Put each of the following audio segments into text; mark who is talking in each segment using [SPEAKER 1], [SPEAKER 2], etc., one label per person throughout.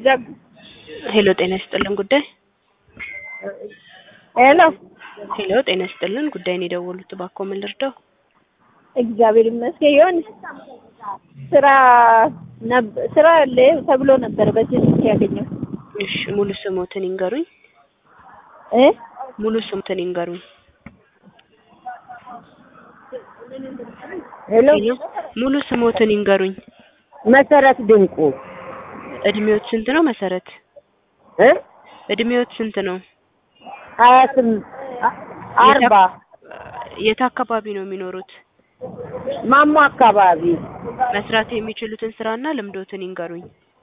[SPEAKER 1] ዘጉ።
[SPEAKER 2] ሄሎ ጤና ይስጥልን ጉዳይ
[SPEAKER 1] ሄሎ
[SPEAKER 2] ሄሎ ጤና ይስጥልን ጉዳይን የደወሉት እባክዎ ምን ልርዳው?
[SPEAKER 1] እግዚአብሔር ይመስገን። ይሁን ስራ ነብ- ስራ አለ ተብሎ ነበር በዚህ ስልክ ያገኘው
[SPEAKER 2] እሺ ሙሉ ስሞትን ይንገሩኝ።
[SPEAKER 1] እ
[SPEAKER 2] ሙሉ ስሞትን ይንገሩኝ።
[SPEAKER 1] ሄሎ
[SPEAKER 2] ሄሎ ሙሉ ስሞትን ይንገሩኝ።
[SPEAKER 1] መሰረት ድንቁ
[SPEAKER 2] እድሜዎት ስንት ነው መሰረት?
[SPEAKER 1] እ
[SPEAKER 2] እድሜዎት ስንት ነው?
[SPEAKER 1] ሀያ ስምንት አርባ
[SPEAKER 2] የት አካባቢ ነው የሚኖሩት?
[SPEAKER 1] ማሞ አካባቢ
[SPEAKER 2] መስራት የሚችሉትን ስራና ልምዶትን ይንገሩኝ።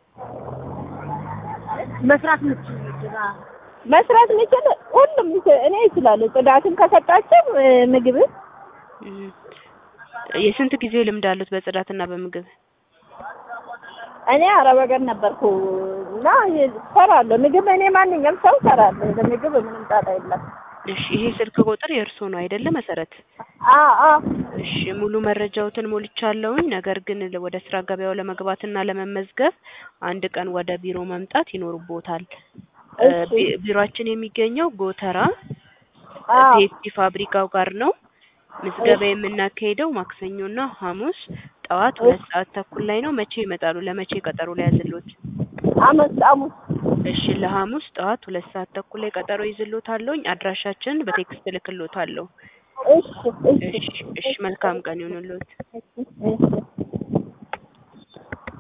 [SPEAKER 1] መስራት ምችል መስራት ምችል ሁሉም ይች- እኔ እችላለሁ። ጽዳትን ከሰጣቸው እ፣ ምግብ
[SPEAKER 2] እም፣ የስንት ጊዜ ልምድ አሉት በጽዳትና በምግብ?
[SPEAKER 1] እኔ አረብ ሀገር ነበርኩ እና እሰራለሁ። ምግብ እኔ ማንኛውም ሰው እሰራለሁ። ለምግብ ምንም ጣጣ የለም።
[SPEAKER 2] እሺ ይሄ ስልክ ቁጥር የእርስዎ ነው አይደለ መሰረት?
[SPEAKER 1] አ አ
[SPEAKER 2] እሺ ሙሉ መረጃዎትን ሞልቻለሁኝ። ነገር ግን ወደ ስራ ገበያው ለመግባትና ለመመዝገብ አንድ ቀን ወደ ቢሮ መምጣት ይኖርቦታል። እ፣
[SPEAKER 1] እሺ።
[SPEAKER 2] ቢ- ቢሮአችን የሚገኘው ጎተራ
[SPEAKER 1] አ
[SPEAKER 2] ፔፕሲ ፋብሪካው ጋር ነው። ምዝገባ የምናካሄደው ማክሰኞና ሐሙስ ጠዋት ሁለት ሰዓት ተኩል ላይ ነው። መቼ ይመጣሉ? ለመቼ ቀጠሮ ላይ ያዝሎት?
[SPEAKER 1] አመት አሙስ
[SPEAKER 2] እሺ ለሐሙስ ጠዋት ሁለት ሰዓት ተኩል ላይ ቀጠሮ ይዝሎታለሁኝ። አድራሻችን በቴክስት እልክሎታለሁ።
[SPEAKER 1] እሺ እሺ
[SPEAKER 2] እሺ እሺ መልካም ቀን ይሁንልዎት።
[SPEAKER 1] እሺ